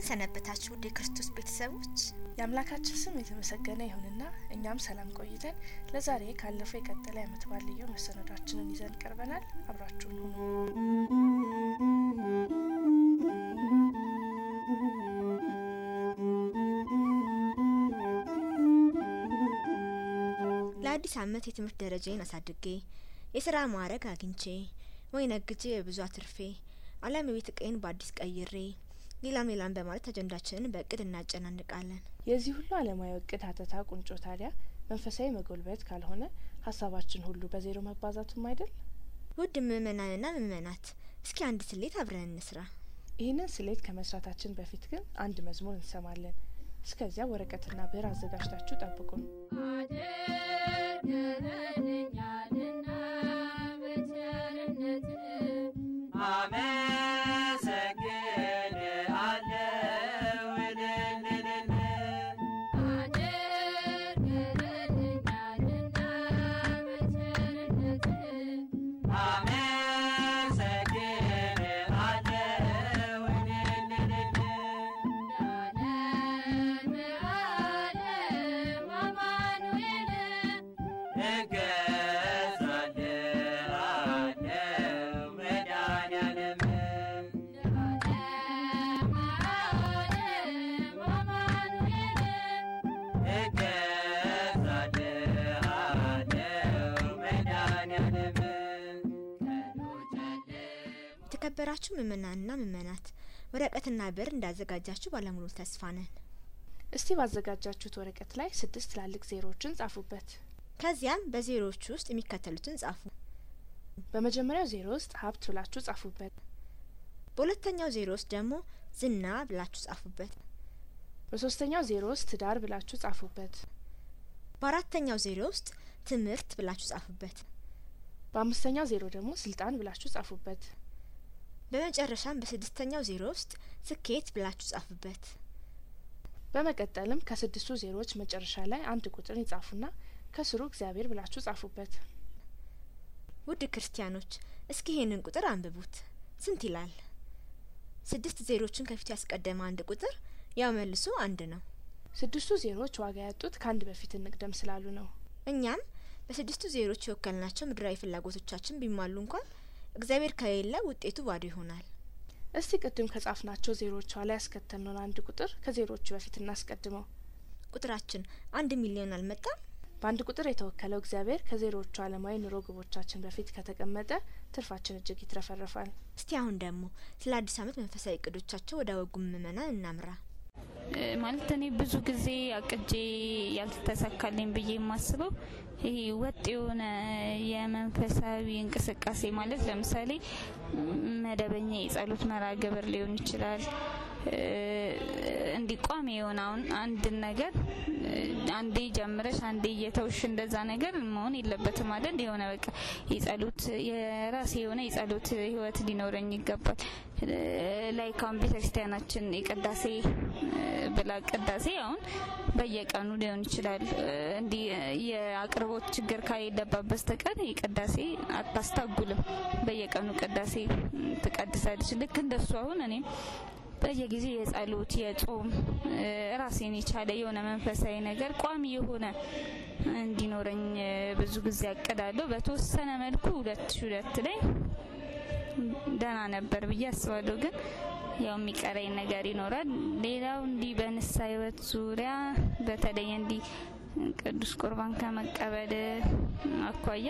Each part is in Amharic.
ሰነበታችሁ ውድ የክርስቶስ ቤተሰቦች? የአምላካችን ስም የተመሰገነ ይሁንና እኛም ሰላም ቆይተን ለዛሬ ካለፈው የቀጠለ የዓመት በዓል ልዩ መሰናዷችንን ይዘን ቀርበናል። አብራችሁን ሁኑ። ለአዲስ ዓመት የትምህርት ደረጃዬን አሳድጌ የስራ ማዕረግ አግኝቼ ወይ ነግጄ በብዙ አትርፌ አሊያም የቤት እቃዬን በአዲስ ቀይሬ ሌላም ሌላም በማለት አጀንዳችንን በእቅድ እናጨናንቃለን። የዚህ ሁሉ ዓለማዊ እቅድ ሀተታ ቁንጮ ታዲያ መንፈሳዊ መጎልበት ካልሆነ ሀሳባችን ሁሉ በዜሮ መባዛቱም አይደል? ውድ ምእመናንና ምእመናት እስኪ አንድ ስሌት አብረን እንስራ። ይህንን ስሌት ከመስራታችን በፊት ግን አንድ መዝሙር እንሰማለን። እስከዚያ ወረቀትና ብዕር አዘጋጅታችሁ ጠብቁን። አድርገህልኛልና በቸርነት አመሰግንሃለሁ እልልልል አድርገህልኛልና በቸርነት አመሰግንሃለሁ እልልልል ለዓለመ ዓለም አማኑኤል እገዛልሃለሁ መድኃኒዓለም ለዓለመ ዓለም አማኑኤል እገዛልሃለሁ መድኃኒዓለም ቀኑ ጨለማ የተከበራችሁ ምእመናንና ምእመናት ወረቀትና ብዕር እንዳዘጋጃችሁ ባለሙሉ ተስፋ ነን። እስቲ ባዘጋጃችሁት ወረቀት ላይ ስድስት ትላልቅ ዜሮዎችን ጻፉበት። ከዚያም በዜሮዎቹ ውስጥ የሚከተሉትን ጻፉ። በመጀመሪያው ዜሮ ውስጥ ሀብት ብላችሁ ጻፉበት። በሁለተኛው ዜሮ ውስጥ ደግሞ ዝና ብላችሁ ጻፉበት። በሶስተኛው ዜሮ ውስጥ ትዳር ብላችሁ ጻፉበት። በአራተኛው ዜሮ ውስጥ ትምህርት ብላችሁ ጻፉበት። በአምስተኛው ዜሮ ደግሞ ስልጣን ብላችሁ ጻፉበት። በመጨረሻም በስድስተኛው ዜሮ ውስጥ ስኬት ብላችሁ ጻፉበት። በመቀጠልም ከስድስቱ ዜሮዎች መጨረሻ ላይ አንድ ቁጥር ይጻፉና ከስሩ እግዚአብሔር ብላችሁ ጻፉበት። ውድ ክርስቲያኖች እስኪ ይሄንን ቁጥር አንብቡት። ስንት ይላል? ስድስት ዜሮችን ከፊቱ ያስቀደመ አንድ ቁጥር ያው መልሶ አንድ ነው። ስድስቱ ዜሮዎች ዋጋ ያጡት ከአንድ በፊት እንቅደም ስላሉ ነው። እኛም በስድስቱ ዜሮች የወከልናቸው ምድራዊ ፍላጎቶቻችን ቢሟሉ እንኳን እግዚአብሔር ከሌለ ውጤቱ ባዶ ይሆናል። እስቲ ቅድም ከጻፍናቸው ዜሮዎች ኋላ ያስከተልነውን አንድ ቁጥር ከዜሮዎቹ በፊት እናስቀድመው። ቁጥራችን አንድ ሚሊዮን አልመጣም? በአንድ ቁጥር የተወከለው እግዚአብሔር ከዜሮዎቹ ዓለማዊ ኑሮ ግቦቻችን በፊት ከተቀመጠ ትርፋችን እጅግ ይትረፈረፋል። እስቲ አሁን ደግሞ ስለ አዲስ ዓመት መንፈሳዊ እቅዶቻቸው ወደ ወጉ ምእመናን እናምራ። እ ማለት እኔ ብዙ ጊዜ አቅጄ ያልተሳካልኝ ብዬ የማስበው ይሄ ወጥ የሆነ የመንፈሳዊ እንቅስቃሴ ማለት ለምሳሌ ም- መደበኛ የጸሎት መርሃ ግብር ሊሆን ይችላል። እ እንዲህ ቋሚ የሆነ አሁን አንድን ነገር እ አንዴ ጀምረሽ አንዴ እየተውሽ እንደዛ ነገር መሆን የለበትም አይደል? የሆነ በቃ የጸሎት የራሴ የሆነ የጸሎት ህይወት ሊኖረኝ ይገባል። እ ላይክ አሁን ቤተክርስቲያናችን የቅዳሴ እ ብላ ቅዳሴ አሁን በየቀኑ ሊሆን ይችላል። እ እንዲህ የአቅርቦት ችግር ከሌለባት በስተቀር የቅዳሴ አታስታጉልም። በየቀኑ ቅዳሴ ም፣ ትቀድሳለች። ልክ እንደሱ አሁን እኔም በየጊዜው የጸሎት የጾም እ ራሴን የቻለ የሆነ መንፈሳዊ ነገር ቋሚ የሆነ እንዲኖረኝ እ ብዙ ጊዜ አቅዳለሁ። በተወሰነ መልኩ ሁለት ሺ ሁለት ላይ ደህና ነበር ብዬ አስባለሁ። ግን ያው የሚቀረኝ ነገር ይኖራል። ሌላው እንዲህ በንሳ ህይወት ዙሪያ በተለይ እንዲህ ቅዱስ ቁርባን ከመቀበል አኳያ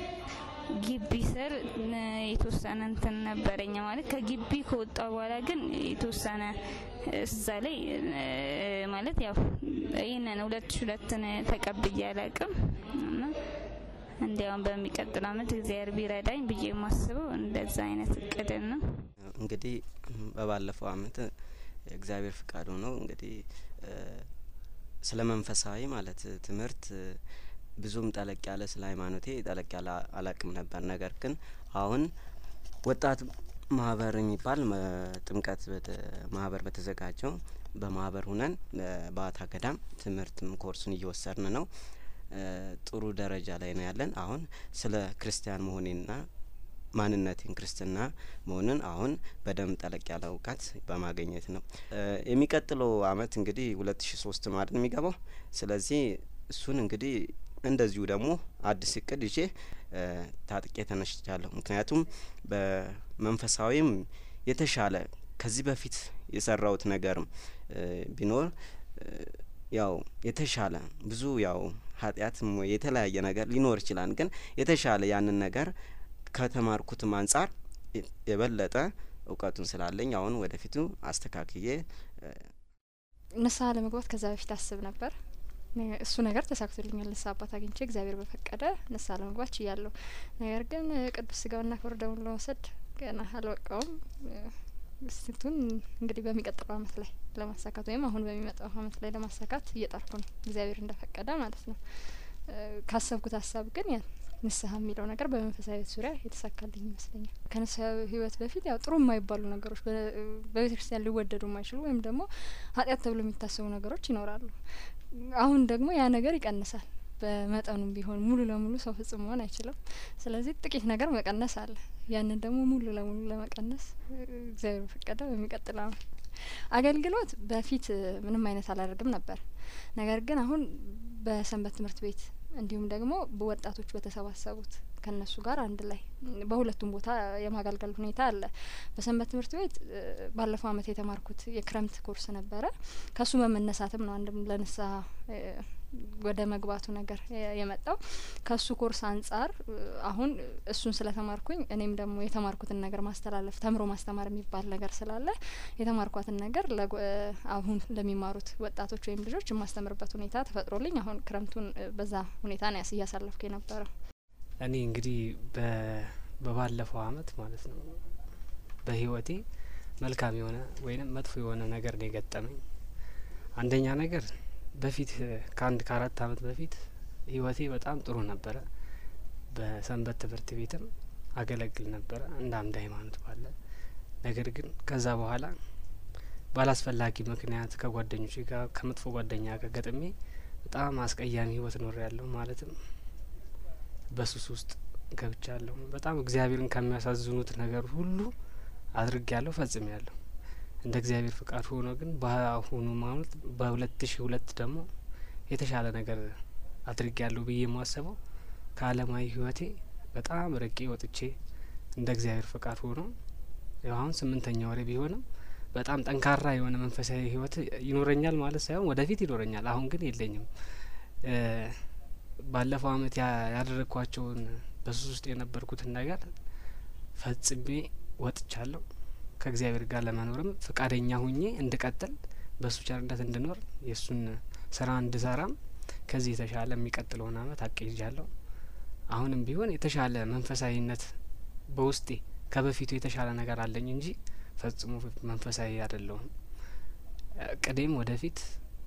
ግቢ ስር እ የተወሰነ እንትን ነበረኝ ማለት ከግቢ ከወጣ በኋላ ግን የተወሰነ እዛ ላይ እ ማለት ያው ይህንን ሁለት ሺ ሁለትን ተቀብዬ አላቅም እና እንዲያውም በሚቀጥል አመት እግዚአብሔር ቢረዳኝ ብዬ የማስበው እንደዛ አይነት እቅድን ነው። እንግዲህ በባለፈው አመት እግዚአብሔር ፍቃድ ሆኖ እንግዲህ እ ስለ መንፈሳዊ ማለት ትምህርት እ ብዙም ጠለቅ ያለ ስለ ሃይማኖቴ ጠለቅ ያለ አላቅም ነበር። ነገር ግን አሁን ወጣት ማህበር የሚባል መ- ጥምቀት በተ- ማህበር በተዘጋጀው በማህበር ሁነን እ በአታ ገዳም ትምህርትም ኮርሱን እየወሰድን ነው። እ ጥሩ ደረጃ ላይ ነው ያለን። አሁን ስለ ክርስቲያን መሆኔና ማንነቴን ክርስትና መሆንን አሁን በደንብ ጠለቅ ያለ እውቀት በማግኘት ነው። እ የሚቀጥለው አመት እንግዲህ ሁለት ሺ ሶስት ነው አይደል የሚገባው። ስለዚህ እሱን እንግዲህ እንደዚሁ ደግሞ አዲስ እቅድ ይዤ እ ታጥቄ ተነስቻለሁ። ምክንያቱም በመንፈሳዊም የተሻለ ከዚህ በፊት የሰራሁት ነገርም እ ቢኖር እ ያው የተሻለ ብዙ ያው ኃጢአትም ወይ የተለያየ ነገር ሊኖር ይችላል። ግን የተሻለ ያንን ነገር ከተማርኩትም አንጻር የ- የበለጠ እውቀቱን ስላለኝ አሁን ወደፊቱ አስተካክዬ እ ንስሐ ለመግባት ከዛ በፊት አስብ ነበር። ነ- እሱ ነገር ተሳክቶልኛል። ንስሐ አባት አግኝቼ እግዚአብሔር በፈቀደ ንስሐ ለመግባት ችያለሁ። ነገር ግን እ ቅዱስ ስጋውና ክቡር ደሙን ለመውሰድ ገና አልበቃውም። እ ስንቱን እንግዲህ በሚቀጥለው አመት ላይ ለማሳካት ወይም አሁን በሚመጣው አመት ላይ ለማሳካት እየጣርኩ ነው፣ እግዚአብሔር እንደፈቀደ ማለት ነው። እ ካሰብኩት ሀሳብ ግን ያ ንስሐ የሚለው ነገር በመንፈሳዊ ህይወት ዙሪያ የተሳካልኝ ይመስለኛል። ከንስሐ ህይወት በፊት ያው ጥሩ የማይባሉ ነገሮች በ- በቤተ ክርስቲያን ሊወደዱ የማይችሉ ወይም ደግሞ ኃጢአት ተብሎ የሚታሰቡ ነገሮች ይኖራሉ። አሁን ደግሞ ያ ነገር ይቀንሳል። በመጠኑም ቢሆን ሙሉ ለሙሉ ሰው ፍጹም መሆን አይችልም። ስለዚህ ጥቂት ነገር መቀነስ አለ። ያንን ደግሞ ሙሉ ለሙሉ ለመቀነስ እ እግዚአብሔር በፈቀደ በሚቀጥለው አመት አገልግሎት በፊት እ ምንም አይነት አላደርግም ነበር። ነገር ግን አሁን በሰንበት ትምህርት ቤት እንዲሁም ደግሞ በወጣቶች በተሰባሰቡት ከነሱ ጋር አንድ ላይ በሁለቱም ቦታ የማገልገል ሁኔታ አለ። በሰንበት ትምህርት ቤት እ ባለፈው አመት የተማርኩት የክረምት ኮርስ ነበረ። ከሱ በመነሳትም ነው አንድም ለንስሐ እ ወደ መግባቱ ነገር የ- የመጣው ከሱ ኮርስ አንጻር እ አሁን እሱን ስለተማርኩኝ እኔም ደግሞ የተማርኩትን ነገር ማስተላለፍ ተምሮ ማስተማር የሚባል ነገር ስላለ የተማርኳትን ነገር ለጎ- እ አሁን ለሚማሩት ወጣቶች ወይም ልጆች የማስተምርበት ሁኔታ ተፈጥሮልኝ አሁን ክረምቱን እ በዛ ሁኔታ ነው ያስ- እያሳለፍኩ የነበረው። እኔ እንግዲህ በ- በባለፈው አመት ማለት ነው በህይወቴ መልካም የሆነ ወይንም መጥፎ የሆነ ነገር ነው የገጠመኝ። አንደኛ ነገር በፊት እ ከአንድ ከአራት አመት በፊት ህይወቴ በጣም ጥሩ ነበረ። በሰንበት ትምህርት ቤትም አገለግል ነበረ እንደ አንድ ሃይማኖት ባለ ነገር ግን ከዛ በኋላ ባላስፈላጊ ምክንያት ከጓደኞቼ ጋር ከመጥፎ ጓደኛ ጋር ገጥሜ በጣም አስቀያሚ ህይወት ኖር ያለሁ ማለትም በሱስ ውስጥ ገብቻለሁ። በጣም እግዚአብሔርን ከሚያሳዝኑት ነገር ሁሉ አድርግ ያለሁ ፈጽም ያለሁ እንደ እግዚአብሔር ፍቃድ ሆኖ ግን በአሁኑ ማለት በሁለት ሺ ሁለት ደግሞ የተሻለ ነገር አድርግ ያለሁ ብዬ የማስበው ከአለማዊ ህይወቴ በጣም ርቄ ወጥቼ እንደ እግዚአብሔር ፍቃድ ሆኖ ያው አሁን ስምንተኛ ወሬ ቢሆንም በጣም ጠንካራ የሆነ መንፈሳዊ ህይወት ይኖረኛል ማለት ሳይሆን ወደፊት ይኖረኛል። አሁን ግን የለኝም። እ ባለፈው አመት ያ- ያደረግኳቸውን በሱስ ውስጥ የነበርኩትን ነገር ፈጽሜ ወጥቻለሁ። ከእግዚአብሔር ጋር ለመኖርም ፈቃደኛ ሁኜ እንድቀጥል በእሱ ቸርነት እንድኖር የእሱን ስራ እንድሰራም ከዚህ የተሻለ የሚቀጥለውን አመት አቅጃለሁ። አሁንም ቢሆን የተሻለ መንፈሳዊነት በውስጤ ከበፊቱ የተሻለ ነገር አለኝ እንጂ ፈጽሞ መንፈሳዊ አይደለሁም። እቅዴም ወደፊት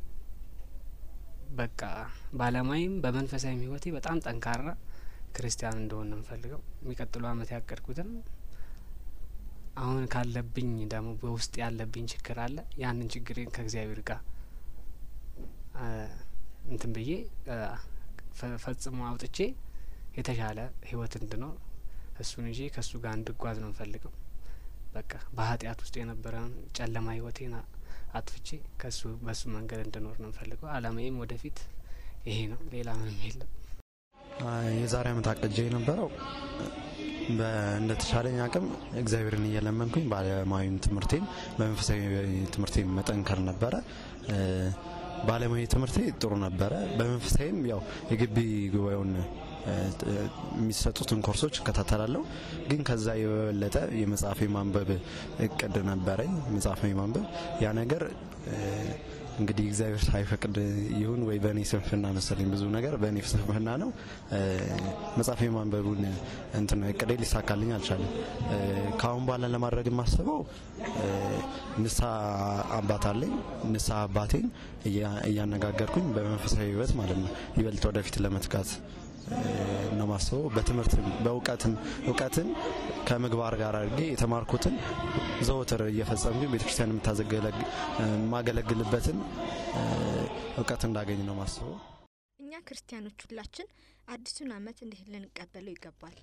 በቃ በአለማዊም በመንፈሳዊም ህይወቴ በጣም ጠንካራ ክርስቲያን እንደሆን ነው የምፈልገው። የሚቀጥለው አመት ያቀድኩትም አሁን ካለብኝ ደግሞ በውስጥ ያለብኝ ችግር አለ። ያንን ችግሬን ከእግዚአብሔር ጋር አ፣ እንትን ብዬ አ፣ ፈ- ፈጽሞ አውጥቼ የተሻለ ህይወት እንድኖር እሱን ይዤ ከእሱ ጋር እንድጓዝ ነው የምፈልገው። በቃ በኃጢአት ውስጥ የነበረውን ጨለማ ህይወቴን አ- አጥፍቼ ከሱ በሱ መንገድ እንድኖር ነው የምፈልገው። አላማዬም ወደፊት ይሄ ነው። ሌላ ምንም የለም። አይ፣ የዛሬ አመት አቅጄ የነበረው በ- እንደተሻለኝ አቅም እግዚአብሔርን እየለመንኩኝ በአለማዊም ትምህርቴም በመንፈሳዊ ትምህርቴም መጠንከር ነበረ። እ፣ በአለማዊ ትምህርቴ ጥሩ ነበረ። በመንፈሳዊም ያው የግቢ ጉባኤውን እ፣ ጥ- የሚሰጡትን ኮርሶች እከታተላለሁ። ግን ከዛ የበለጠ የመጽሐፍ የማንበብ እቅድ ነበረኝ። መጽሐፍ የማንበብ ያ ነገር እ፣ እንግዲህ እግዚአብሔር ሳይፈቅድ ይሁን ወይ በእኔ ስንፍና መሰለኝ ብዙ ነገር በእኔ ስንፍና ነው እ፣ መጽሐፍ የማንበቡን እንትን እቅዴ ሊሳካልኝ አልቻለም። እ፣ ከአሁን በኋላ ለማድረግ የማስበው እ፣ ንስሐ አባት አለኝ። ንስሐ አባቴን እያ- እያነጋገርኩኝ በመንፈሳዊ ሕይወት ማለት ነው ይበልጥ ወደፊት ለመትጋት እ፣ ነው ማስበው። በትምህርትም በእውቀትም እውቀትን ከምግባር ጋር አድርጌ የተማርኩትን ዘወትር እየፈጸምኩኝ ቤተክርስቲያን የምታዘገለግ- የማገለግልበትን እ፣ እውቀት እንዳገኝ ነው ማስበው። እኛ ክርስቲያኖች ሁላችን አዲሱን ዓመት እንዴት ልንቀበለው ይገባል?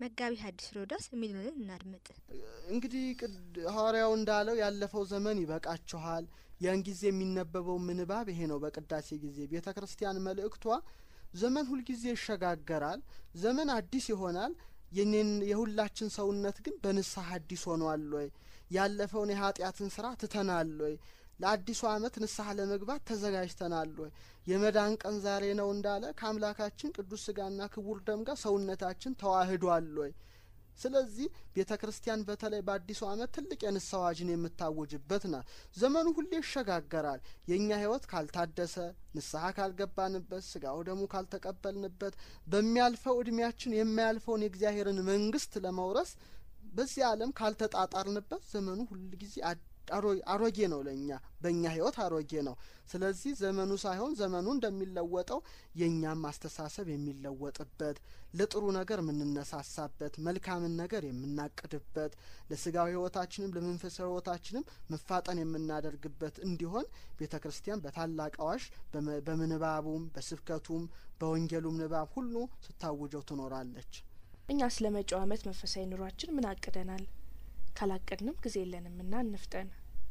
መጋቢ ሐዲስ ሮዳስ የሚሉንን እናድምጥ። እንግዲህ ቅድ- ሐዋርያው እንዳለው ያለፈው ዘመን ይበቃችኋል። ያን ጊዜ የሚነበበው ምንባብ ይሄ ነው። በቅዳሴ ጊዜ ቤተ ክርስቲያን መልእክቷ ዘመን ሁልጊዜ ይሸጋገራል፣ ዘመን አዲስ ይሆናል። የኔን የሁላችን ሰውነት ግን በንስሐ አዲስ ሆኗል ወይ? ያለፈውን የኃጢአትን ስራ ትተናል ወይ? ለአዲሱ ዓመት ንስሐ ለመግባት ተዘጋጅተናል ወይ? የመዳን ቀን ዛሬ ነው እንዳለ ከአምላካችን ቅዱስ ስጋና ክቡር ደም ጋር ሰውነታችን ተዋህዷል ወይ? ስለዚህ ቤተ ክርስቲያን በተለይ በአዲሱ ዓመት ትልቅ የንስሐ አዋጅን የምታውጅበት ናት። ዘመኑ ሁሌ ይሸጋገራል። የእኛ ሕይወት ካልታደሰ ንስሐ ካልገባንበት ስጋው ደሙ ካልተቀበልንበት በሚያልፈው እድሜያችን የማያልፈውን የእግዚአብሔርን መንግስት ለመውረስ በዚህ ዓለም ካልተጣጣርንበት ዘመኑ ሁልጊዜ አድ- አሮ- አሮጌ ነው። ለእኛ በእኛ ህይወት አሮጌ ነው። ስለዚህ ዘመኑ ሳይሆን ዘመኑ እንደሚለወጠው የእኛም አስተሳሰብ የሚለወጥበት ለጥሩ ነገር የምንነሳሳበት መልካምን ነገር የምናቅድበት ለስጋዊ ህይወታችንም ለመንፈሳዊ ህይወታችንም መፋጠን የምናደርግበት እንዲሆን ቤተ ክርስቲያን በታላቅ አዋሽ በመ- በምንባቡም በስብከቱም በወንጌሉም ንባብ ሁሉ ስታውጀው ትኖራለች። እኛ ስለ መጪው ዓመት መንፈሳዊ ኑሯችን ምን አቅደናል? ካላቀድንም ጊዜ የለንምና እንፍጠን።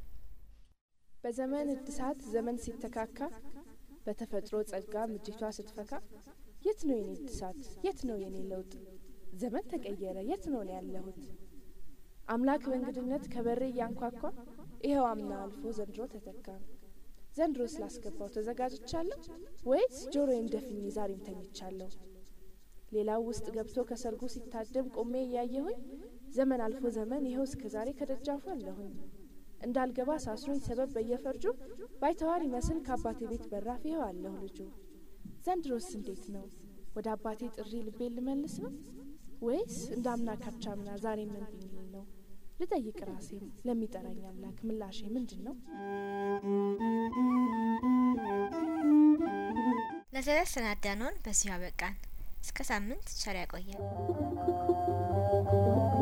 በዘመን እድሳት ዘመን ሲተካካ በተፈጥሮ ጸጋ ምጅቷ ስትፈካ የት ነው የኔ እድሳት? የት ነው የኔ ለውጥ? ዘመን ተቀየረ፣ የት ነው ነው ያለሁት? አምላክ በእንግድነት ከበሬ እያንኳኳ ይኸው አምና አልፎ ዘንድሮ ተተካ። ዘንድሮ ስላስገባው ተዘጋጅቻለሁ ወይስ ጆሮዬን ደፍኜ ዛሬም ተኝቻለሁ? ሌላው ውስጥ ገብቶ ከሰርጉ ሲታደም ቆሜ እያየሁኝ ዘመን አልፎ ዘመን ይኸው እስከ ዛሬ ከደጃፉ አለሁኝ። እንዳልገባ ሳስሮኝ ሰበብ በየፈርጁ ባይተዋር ይመስል ከአባቴ ቤት በራፍ ይኸው አለሁ ልጁ። ዘንድሮስ እንዴት ነው? ወደ አባቴ ጥሪ ልቤን ልመልስ ነው ወይስ እንደ አምና ካቻምና ዛሬ ምን ቢሚል ነው? ልጠይቅ ራሴን ለሚጠራኝ አምላክ ምላሼ ምንድን ነው? ለዛሬ ያሰናዳነውን በዚሁ አበቃን። እስከ ሳምንት ቸር ያቆየን።